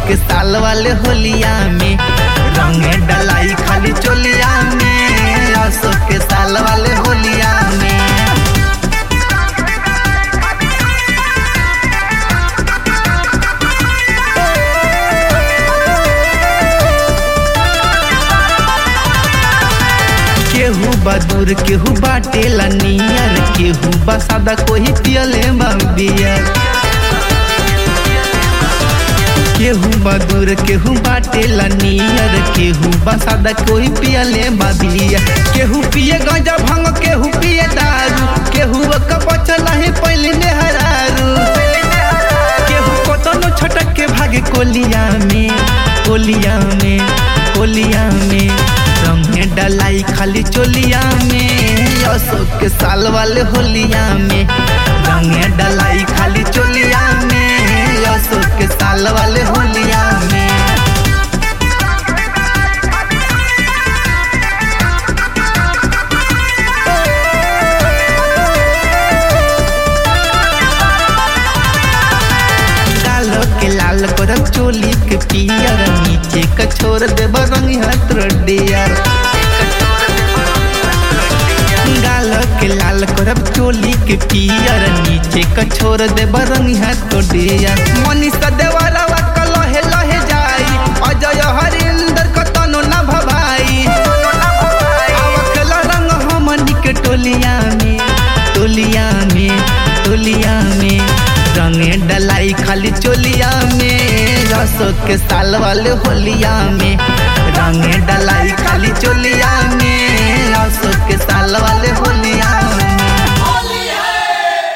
के साल वाले होलिया में रंग डलाई खाली चोलिया में असो के साल वाले होलिया में केहू बदूर केहू बाटेला नियर केहू बसादा कोई पियले बियर केहू बदूर केहू बाटेला नियर केहू बसादा कोई पियले बियर केहू पिए गंजा भंग केहू पिए दारू केहू कपचला है पहले नेहरारू केहू कोतनो छटक के भागे कोलिया में कोलिया में कोलिया में रंगे डलाई खाली चोलिया में अशोक के साल वाले होलिया में रंगे डलाई खाली चोलिया में अशोक के साल वाले होलिया में कालो के लाल करब चोली के पियर नीचे का छोड़ देब रंग हाथ डियर गालो के लाल करब चोली के पियर नीचे का छोड़ देब रंग हाथ डियर मनीषा देवरवा का लहे लहे जाई अजय हरिंदर का तनो ना भभाई आवकला रंग हमनी के टोलिया में टोलिया में टोलिया में रंगे डलाई खाली चोलिया में अशोक के साल वाले होलिया में रंगे डलाई खाली चोलिया में अशोक के साल वाले होलिया